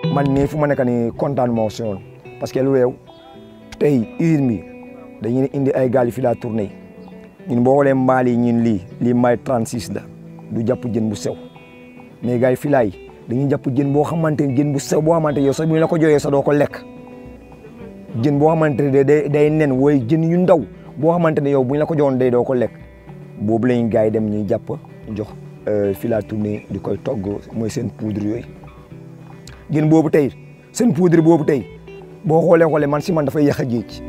man mii fu ma nekk nii kontaan moo si woon parce que lu réew tey usine bi dañuy indi ay gaal yi fi laa tourné ñun boo xoolee mbaal yi ñun lii lii may 36 la du jàpp jën bu sew mais gars yi fi laay dañuy jàpp jën boo xamante ne jën bu sew boo xamante yow sax bu ñu la ko joxee sax doo ko lekk jën boo xamante ne day day nen wooy jën yu ndaw boo xamante ne yow bu ñu la ko joxoon day doo ko lekk boobu lañu gars yi dem ñuy jàpp jox fi laa tourné di koy togg mooy seen poudre yooyu jën boobu tey seen poudre boobu tey boo xoolee xoolee man si man dafay yàq a géej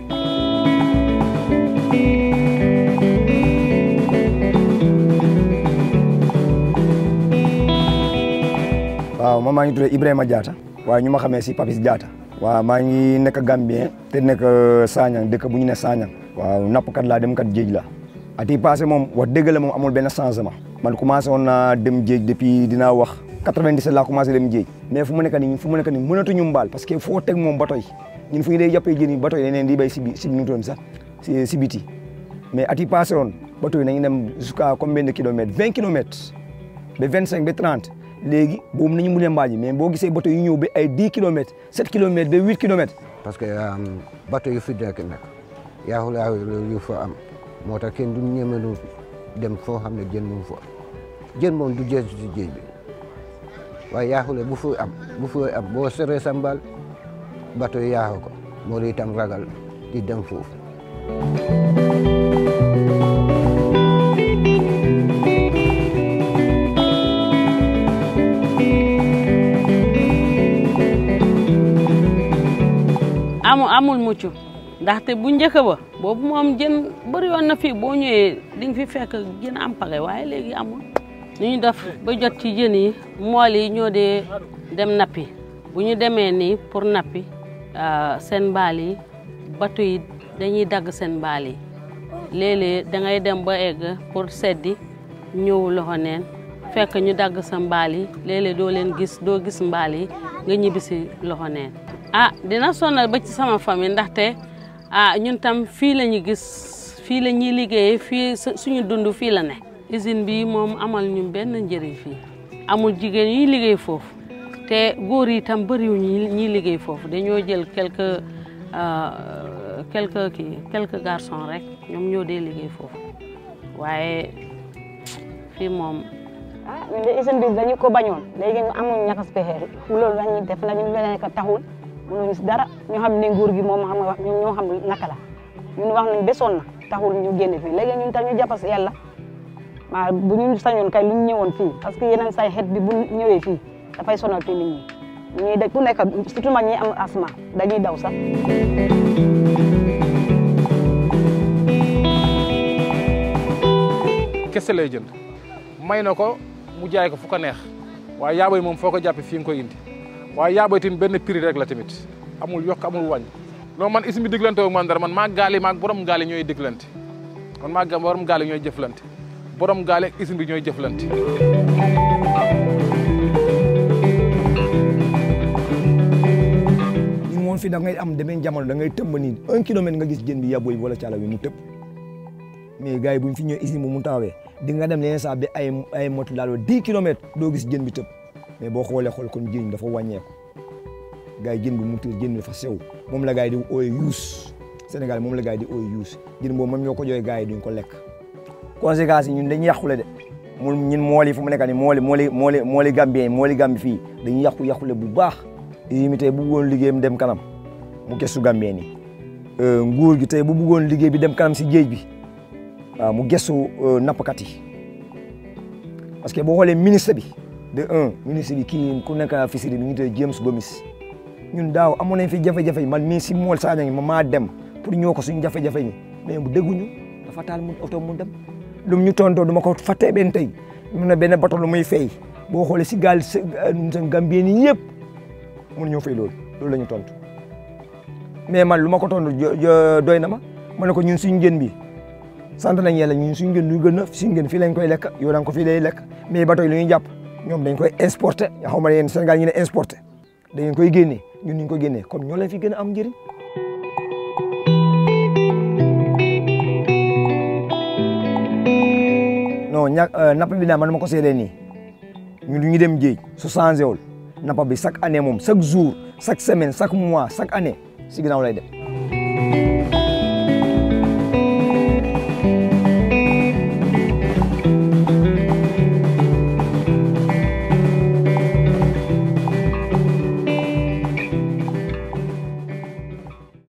waaw man maa ngi tudd Ibrahima Diatta waaye ñu ma xamee si Papis Diatta waaw maa ngi nekk Gambien te nekk Sanyang dëkk bu ñu ne Sanyang waaw nappkat laa dem kat géej la at yi passé moom wax dëgg la moom amul benn changement man commencé woon naa dem géej depuis dinaa wax 97 laa commencé dem géej mais fu mu nekk nii fu mu nekk nii mënatuñu mbaal parce que foo teg moom bato yi ñun fu ñu dee jàppee jën yi bato yi dañ leen di béy si bi si nutoon sax si si biti mais at yi passé woon bato yi nañu dem jusqu'à combien de kilomètres 20 kilomètres ba 25 ba 30 léegi boobu nañu mun a mbaal yi mais boo gisee bato yu ñëw ba ay 10 kilomètres 7 kilomètres ba 8 kilomètres parce que bato yu fi nekk nag yaaxul yaaxul yu fa am moo tax kenn du ñemelu dem foo xam ne jën mu fa jën moom du jeex ci géej bi waaye yaaxule bu fu am bu fu am boo seree sa mbaal bato yi yaaxu ko moo di itam ragal di dem foofu amul amul mucc ndaxte bu njëkk ba boobu moom jën bëri woon na fii boo ñëwee di nga fi fekk jën am pare waaye léegi amul nu ñu def ba jot ci jën yi mool yi ñoo dee dem nappi bu ñu demee nii pour nappi seen mbaal yi bato yi dañuy dagg seen mbaal yi léeg-léeg da ngay dem ba egg pour seddi ñëw loxo neen fekk ñu dagg sa mbaal yi léeg-léeg doo leen gis doo gis mbaal yi nga ñibbi si loxo neen ah dina sonal ba ci sama famille ndaxte ah ñun tam fii la ñu gis fii la ñuy liggéeyee fii suñu dund fii la ne usine bi moom amal ñu benn njëriñ fii amul jigéen ñuy liggéey foofu te góor yi tam bëriwuñu ñuy liggéey foofu dañoo jël quelques quelques kii quelques garçons rek ñoom ñoo dee liggéey foofu waaye fii moom ah ñun de usine bi dañu ko bañoon léegi ñu amul ñakas pexe loolu la ñuy def nañu leneen ko taxul mënuñu si dara ñu xam ne nguur gi moom xam nga ñun ñoo xam naka la ñun wax nañ besoon na taxul ñu génn fii léegi ñun tam ñu jàpp si yàlla waaw bu ñu sañoon kay lu ñu ñëwoon fii parce que yeneen say xeet bi bu ñëwee fii dafay sonal fii nit ñi ñuy daj ku nekk surtout mag ñi am asma dañuy daw sax kese lay jënd may na ko mu jaay ko fu ko neex waaye yaaboy moom foo ko jàppe fii nga koy indi waaye yaaboy tamit benn prix rek la tamit amul yokk amul wàññi loolu man ismi diglante wu man dara man maa gaali maag borom gaali ñooy diglante man maa borom gaali ñooy jëflante borom gaali ak ismi bi ñooy jëflante ñun moom fii da ngay am demeen jamono da ngay tëmb nii un kilomètre nga gis jën bi yaboy bi wala caala bi mu tëb mais gars yi bu ñu fi ñëwee usine bu mu taawee di nga dem leneen saa bi ay ay motu laaloo dix kilomètres doo gis jën bi tëb mais boo xoolee xool kon jën dafa wàññeeku gars yi jën bi mu tëb jën bi dafa sew moom la gars yi di ooy yuus Sénégal moom la gars yi di ooy yuus jën boobu même ñoo ko jooyee gars yi duñ ko lekk conséquences yi ñun dañuy yàqule de mu ñun mool yi fu mu nekk nii mooli mooli mooli mooli Gambien yi mooli Gambi fii dañuy yàqu yàqule bu baax usine bi tey bu bëggoon liggéeyam dem kanam mu gëstu Gambien yi nguur gi tey bu bëggoon liggéey bi dem kanam si géej bi waaw mu gëstu nappkat yi parce que boo xoolee ministre bi de un ministre bi kii ku nekk fisiri bi ñu tuddee James Gomis ñun daaw amoon nañ fi jafe-jafe yi man mii si mool Sadio ma maa dem pour ñëw ko suñu jafe-jafe yi mais bu dégguñu dafa taal mu oto mu dem lu mu ñu tontoo du ma ko fàttee benn tey mu ne benn bato lu muy fay boo xoolee si gaal sa Gambien yi yëpp mënu ñoo fay loolu loolu la ñu tontu mais man lu ma ko tontu doy na ma ma ne ko ñun suñu jën bi sant nañ yàlla ñun suñu gën lu gën a suñu gën fii lañ koy lekk yow da nga ko fii lay lekk mais bato yi lu ñuy jàpp ñoom dañ koy exporté yaa xaw ma yéen Sénégal ñu ne exporté dañ koy génnee ñun ñu ko génnee comme ñoo leen fi gën a am njëriñ. non ña napp bi daal man ma ko seedee nii ñun ñu dem géej su changé wul nappa bi chaque année moom chaque jour chaque semaine chaque mois chaque année si ginnaaw lay dem